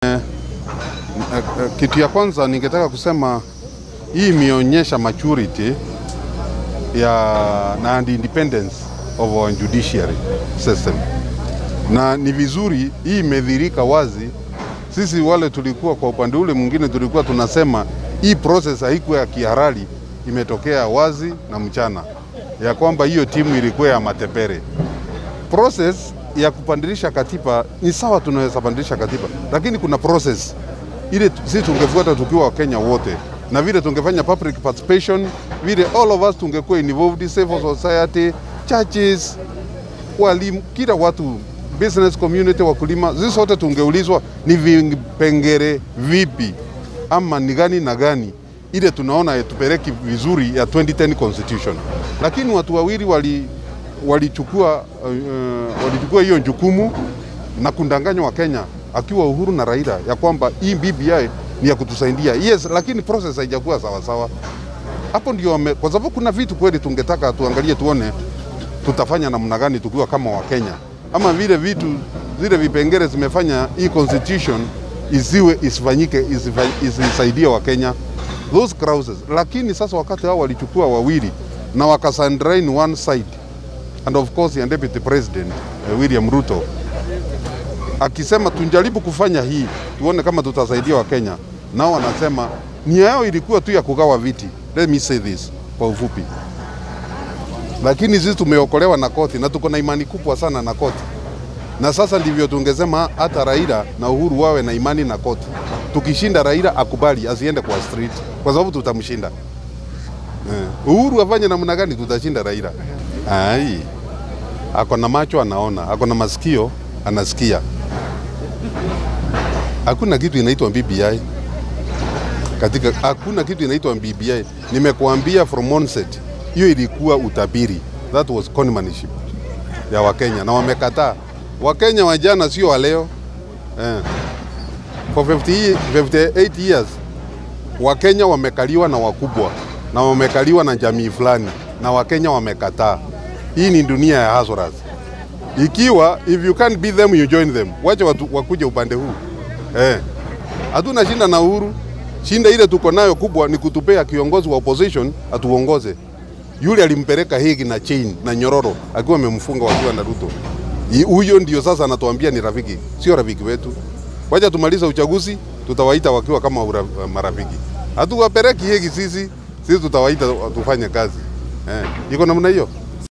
Kitu ya kwanza ningetaka kusema hii imeonyesha maturity ya na and independence of our judiciary system, na ni vizuri hii imedhirika wazi. Sisi wale tulikuwa kwa upande ule mwingine tulikuwa tunasema hii process haikuwa ya kihalali, imetokea wazi na mchana ya kwamba hiyo timu ilikuwa ya matepere. Process ya kupandilisha katiba ni sawa, tunaweza pandilisha katiba, lakini kuna process ile sisi tungefuata tukiwa Wakenya wote, na vile tungefanya public participation, vile all of us tungekuwa involved, civil society, churches, walimu, kila watu, business community, wakulima, sisi sote tungeulizwa ni vipengere vipi ama ni gani na gani ile tunaona tupeleki vizuri ya 2010 constitution, lakini watu wawili wali walichukua uh, walichukua hiyo jukumu na kundanganya wa Kenya akiwa Uhuru na Raila ya kwamba hii BBI ni ya kutusaidia. Yes, lakini process haijakuwa sawa sawa. Hapo ndio wame, kwa sababu kuna vitu kweli tungetaka tuangalie tuone tutafanya namna gani tukiwa kama Wakenya, ama vile vitu zile vipengele zimefanya hii constitution isiwe isifanyike isisaidie Wakenya those clauses. Lakini sasa wakati hao walichukua wawili na wakasandrain one side and of course ya deputy president uh, William Ruto akisema tunjaribu kufanya hii tuone kama tutasaidia Wakenya, nao wanasema nia yao ilikuwa tu ya kugawa viti. Let me say this kwa ufupi, lakini sisi tumeokolewa na koti na tuko na imani kubwa sana na koti, na sasa ndivyo tungesema hata Raila na Uhuru wawe na imani na koti. Tukishinda Raila akubali asiende kwa street, kwa sababu tutamshinda. Eh, Uhuru afanye namna gani, tutashinda Raila. Ai, ako na macho anaona, ako na masikio anasikia. Hakuna kitu inaitwa BBI katika, hakuna kitu inaitwa BBI. Nimekuambia from onset, hiyo ilikuwa utabiri, that was conmanship ya Wakenya na wamekataa. Wakenya wa jana sio wa leo eh. For 50, 58 years Wakenya wamekaliwa na wakubwa na wamekaliwa na jamii fulani na Wakenya wamekataa. Hii ni dunia ya hustlers. Ikiwa if you can't beat them you join them, wacha watu wakuje upande huu eh. Hatuna shinda na Uhuru, shinda ile tuko nayo kubwa ni kutupea kiongozi wa opposition atuongoze. Yule alimpeleka Higi na chain na nyororo akiwa amemfunga wakiwa na Ruto. Huyo ndio sasa anatuambia ni rafiki, sio rafiki wetu. Wacha tumaliza uchaguzi, tutawaita wakiwa kama ura, marafiki. Hatuwapeleki Higi sisi, sisi tutawaita tufanye kazi eh. Iko namna hiyo.